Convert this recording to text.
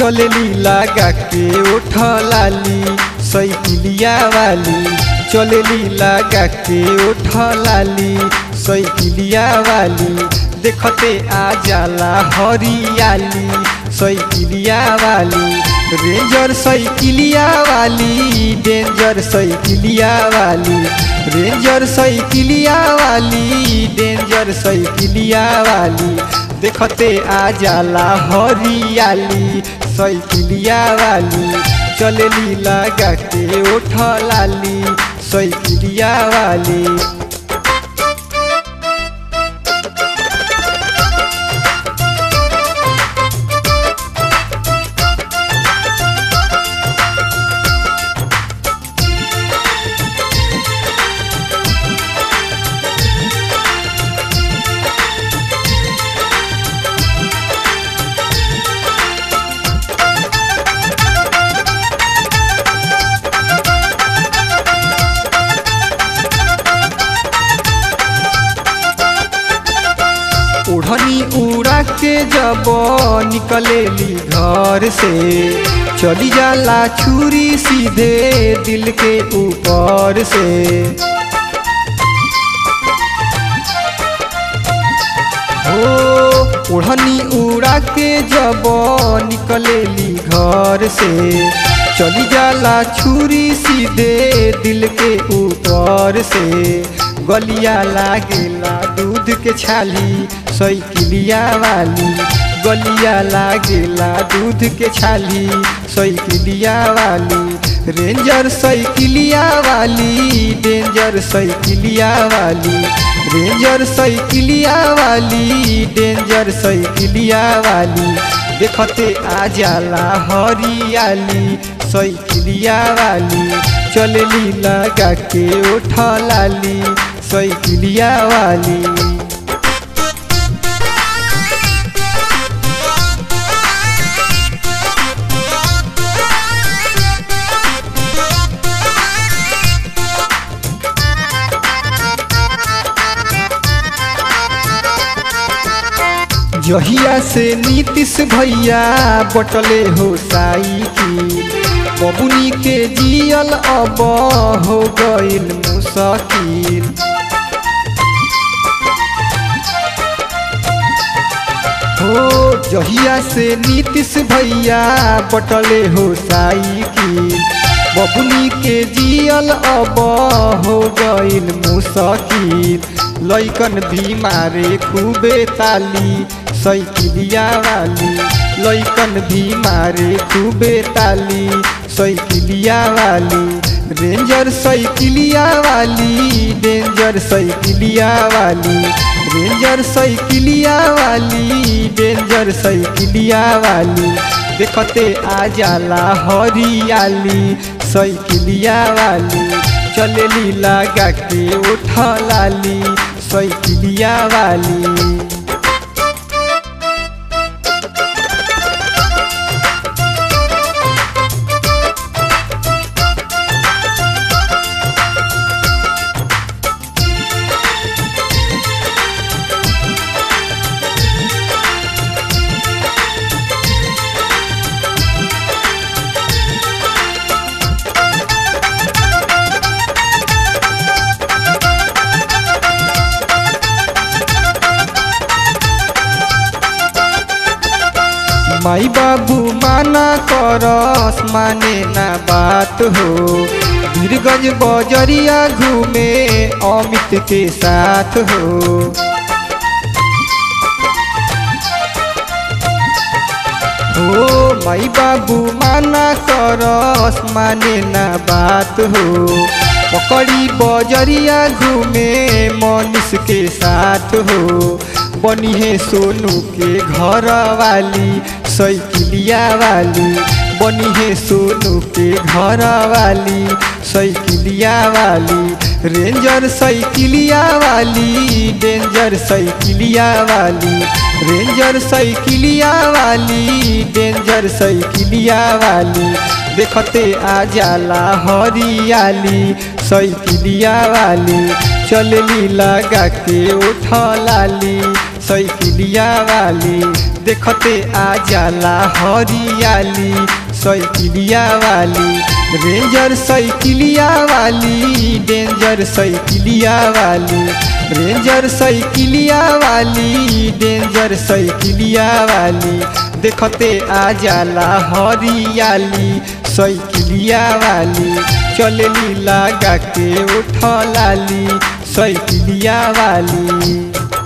चलली लगा के उठ लाली साइकिलिया वाली चलली लगा के उठ लाली साइकिलिया वाली देखते आ जाला हरियाली साइकिलिया वाली रेंजर साइकिलिया वाली डेंजर साइकिलिया वाली रेंजर साइकिलिया वाली डेंजर साइकिलिया वाली देखते आ जाला हरियाली साइकिलिया वाली चलली लगा के उठ लाली साइकिलिया वाली ओढ़नी उड़ा के जब निकलेली घर से चली जाला छुरी सीधे दिल के ऊपर से हो ओढ़नी उड़ा के जब निकलेली घर से चली जाला छुरी सीधे दिल के ऊपर से गलिया लागेला दूध के छाली साइकिलिया वाली गलिया लागेला दूध के छाली साइकिलिया वाली रेंजर साइकिलिया वाली डेंजर साइकिलिया वाली रेंजर साइकिलिया वाली डेंजर साइकिलिया वाली देखते आ जाला हरियाली साइकिलिया वाली चलली लगा के उठ लाली साइकिलिया वाली जहिया से नीतीश भैया बटले हो साइकिल बबुनी के जियल अब हो गइल मुश्किल हो जहिया से नीतीश भैया बटले हो साइकिल बबुनी के जियल अब हो गइल मुश्किल लैकन भी मारे खूबे ताली साइकिलिया वाली लैकन भी मारे खूबे ताली साइकिलिया वाली रेंजर साइकिलिया वाली डेंजर साइकिलिया वाली रेंजर साइकिलिया वाली डेंजर साइकिलिया वाली देखते आ जाला हरियाली साइकिलिया वाली चलली लगा के उठ लाली साइकिलिया वाली माई बाबू माना करस माने ना बात हो वीरगंज बजरिया घूमे अमित के साथ हो हो माई बाबू माना करस माने ना बात हो पकड़ी बजरिया घूमे मनीष के साथ हो बनी है सोनू के घर वाली साइकिलिया वाली बनी है सोनू के घर वाली साइकिलिया वाली रेंजर साइकिलिया वाली डेंजर साइकिलिया वाली रेंजर साइकिलिया वाली डेंजर साइकिलिया वाली देखते आ जाला हरियाली साइकिलिया वाली चलली लगा के उठ लाली साइकिलिया वाली देखते आ जाला हरियाली साइकिलिया वाली रेंजर साइकिलिया वाली डेंजर साइकिलिया वाली रेंजर साइकिलिया वाली डेंजर साइकिलिया वाली देखते आ जाला हरियाली साइकिलिया वाली चलली लगा के उठलाली साइकिलिया वाली